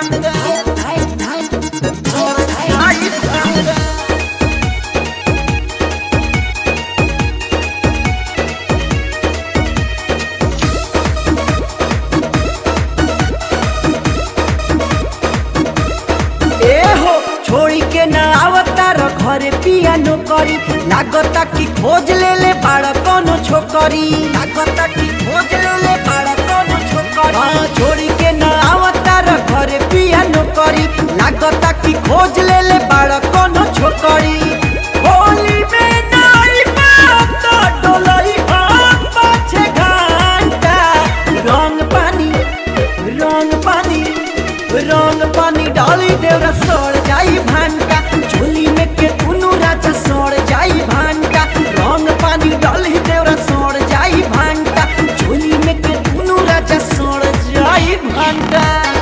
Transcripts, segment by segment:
ए हो छोड़ी के न आवता र घरे पियानो करी लागता कि खोज ले ले बाड़ा कोनो छोकरी लागता कि खोज ले ले बाड़ा कोनो छोकरी हाँ छोड़ी के न आवता र घरे पियानो करी लागता कि खोज ले ले बाड़ा कोनो छोकरी होली में नाई बात डोलई हाथ पाछे घंटा रंग पानी रंग पानी रंग पानी डाली देवरा सड़ जाई भांटा झोली में के दुनू राजा सड़ जाई भांटा रंग पानी डाली देवरा सड़ जाई भांटा झोली में के दुनू राजा सड़ जाई भांटा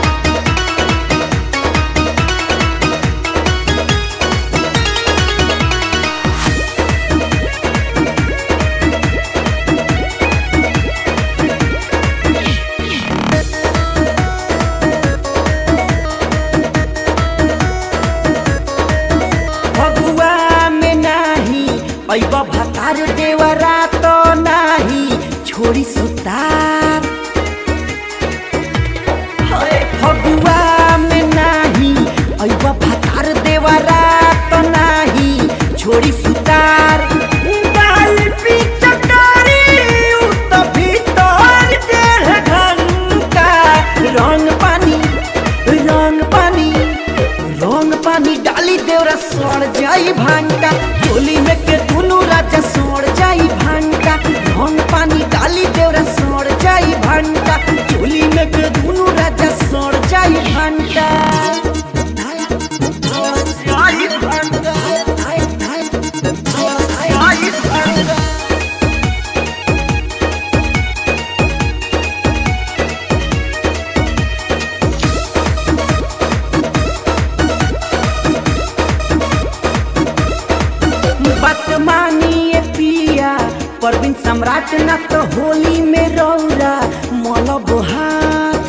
फगुआ में नाही पैब भतार देवरा तो नाही छोड़ी सुतार हए फगुआ में नाही पैब भतार देवरा तो नाही छोड़ी सुतार डाल पिचकारी उ त भीतर डेढ़ घंटा रंग पानी रंग पानी रंग पानी डाली देवरा सड़ जाई भांटा चोली में के दुनू राजा सड़ जाई भांटा रंग पानी डाली देवरा सड़ जाई भांटा चोली में के दुनू राजा सड़ जाई भांटा जाई भांटा जाई भांटा बात मानिए पिया परवीन सम्राट न तो होली में रौरा मल बुहार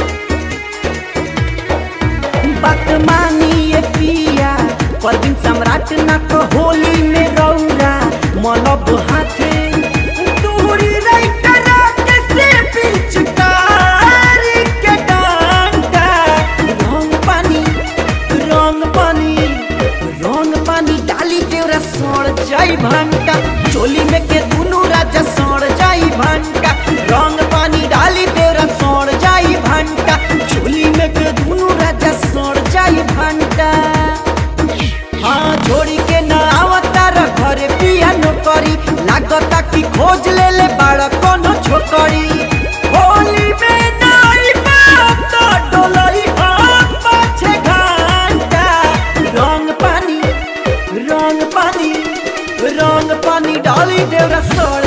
बात मानिए पिया परवीन सम्राट न तो होली में रौरा मल बुहाते दूरी रही करा के से पिचकारी के डांटा रंग पानी रंग पानी रंग पानी डाली देवरा सड़ जाई भांटा चोली में के दुनू राजा सड़ जाई भांटा रंग पानी डाली देवरा सड़ जाई भांटा चोली में के दुनू राजा सड़ जाई भांटा हाँ छोड़ी के न आवता र घरे पियानो करी लागता कि खोज ले ले बाड़ा कोनो छोकरी होली में नाई बात डोलई हाथ पाछे घंटा रंग पानी रंग पानी रंग पानी डाली देवरा सड़